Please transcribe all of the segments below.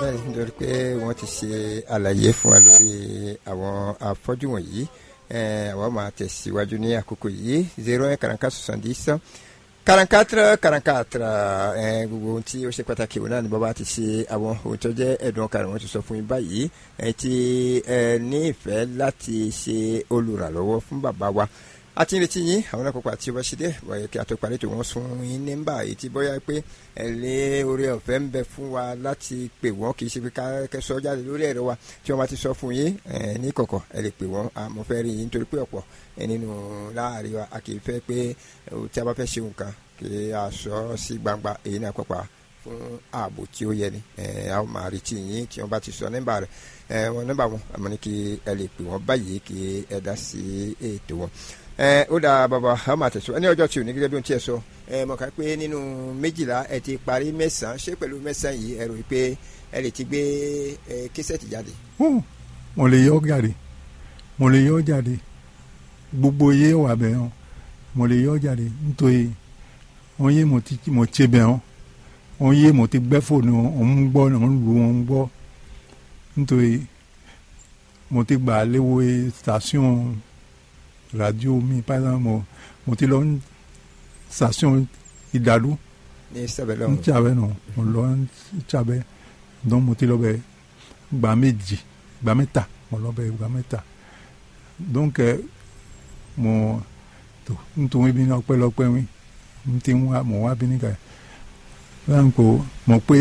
bẹ́ẹ̀ nítorí pé wọ́n ti ṣe àlàyé fún wa lórí àwọn afọ́jú wọ̀nyí àwọn máa tẹ̀síwájú ní àkókò yìí zero one quarante quatre soixante dix quarante quatre quarante quatre gbogbo ohun tí ó ṣe pàtàkì òun náà ni bàbá ti ṣe àwọn ohun tó jẹ́ ẹ̀dùn ọkàn wọn ti sọ fún yín báyìí ẹ ti ní ìfẹ́ láti ṣe olùrànlọ́wọ́ fún bàbá wa a ti ń retí yín àwọn akókò àti ọba ṣe dé wọ̀nyẹ kí a tó parí tó wọ́n sun yín nígbà èyí tí bóyá pé ẹ lé orí ọ̀fẹ́ ń bẹ fún wa láti pè wọ́n kì í ṣe pé ká sọ jáde lórí ẹ̀rọ wa tí wọ́n bá ti sọ fún yín ní kọ̀kọ̀ ẹ lè pè wọ́n àmọ́ fẹ́ rí yín nítorí pé ọ̀pọ̀ nínú láàrin wa a kì í fẹ́ pé tí a bá fẹ́ ṣe nǹkan kí a sọ sí gbangba èyí náà pàpà fún ààbò tí ó yẹ ni a ó máa retí yín tí wọ́n bá ti sọ nọ́mbà rẹ̀ wọn nọ́mbà wọn àmọ́ ní kí ẹ lè pè wọ́n báyìí kí ẹ dá sí ètò wọn ẹ ó dáa bàbá a máa tẹ̀sọ́ ní ọjọ́ tí ò ní gẹ́gẹ́ bí ohun tí ẹ sọ ẹ mọ̀ ká pé nínú méjìlá ẹ ti parí mẹ́sàn-án ṣé pẹ̀lú mẹ́sàn-án yìí ẹ rò pé ẹ lè ti gbé ẹ késẹ̀tì jáde. mo lè yọ jáde mo lè yọ jáde gbogbo iye wà bẹ́ẹ̀ hàn mo lè yọ jáde nítorí wọ́n yé mo ti mo ṣe bẹ́ẹ̀ hàn wọ́n yé mo ti gbẹ́ fóònù ọ̀hún gbọ́ ọ̀hún lu ọ̀hún gbọ́ nítorí mo ti gbà léwo station radio mi par exemple mo mo ti lọ station ìdàlú ní sẹbẹlẹ n tsabẹ nọ mo lọ n tsabẹ donc mo ti lọ bẹ gba méjì gba mẹ́ta mo lọ bẹ gba mẹ́ta donc mo tó n tó bi ní ọpẹ́lọpẹ́ mi n ti wá mo wá bi ní ka báyìí ko mo pé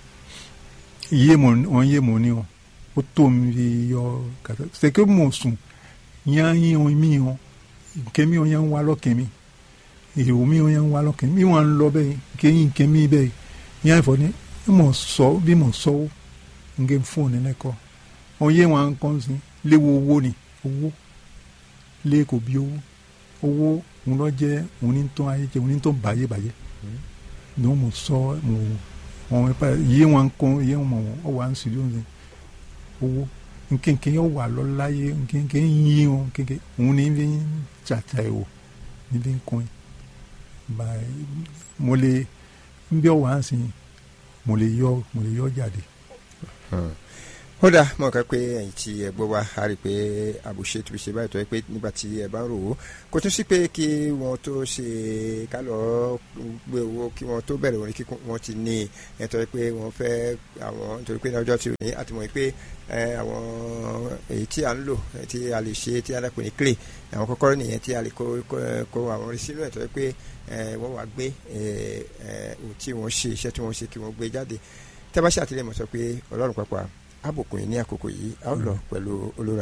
iye mo wọn yé mo ní o ó tó mi yọ kàtà c'est que mo sùn yanyin o mi o nkemi o yan wa lọkàn mi èrò mi o yan wa lọkàn mi wọn lọ bẹ́ẹ̀ kéyìn nkemi bẹ́ẹ̀ yan fọ ni mo sọ bí mo sọ o nke fóònù ne kọ o yé wọn kọ́ sí léwu owó ni owó lé kò bí owó owó òun lọ jẹ òun ní tó ayé jẹ òun ní tó bàyè bàyè ní mo sọ mo wọn yé wọn kọ yé wọn ọ wà ń sùn lóun owó nkenke yóò wà lọ́láyé nkenke yín o nkenke òun ní bí tsatsa yìí o ní bí nkún yìí báyìí mo lè ń bí ọwọ́ ànsìn mo lè yọ mo lè yọ jáde. ó dáa mọ̀ ká pé ẹ̀yìn tí ẹ gbọ́ wá a rí i pé àbùṣe tó ṣe báyìí tó yẹ pé nígbà tí ẹ bá ń rò ó kò tún sí pé kí wọ́n tó ṣe ká lọ gbé owó kí wọ́n tó bẹ̀rẹ̀ orin kíkún wọ́n ti ní ẹ̀ tó yẹ pé wọ́n fẹ́ àwọn nítorí pé ní ọjọ́ tí ò ní àtìmọ̀ pé àwọn èyí tí a ń lò tí a lè ṣe tí a dàpọ̀ ní clay àwọn kọ́kọ́rọ́ nìyẹn tí a lè kó kó àwọn orin sínú ẹ̀ tó yẹ pé wọ́n wá gbé ohun tí wọ́n ṣe iṣẹ́ tí wọ́n ṣe kí wọ́n gbé jáde tẹ́ bá ṣàtìlẹ́yìn mọ̀ sọ pé ọlọ́run pàápàá àbùkù yìí ní àkókò yìí a ó lọ pẹ̀lú olórí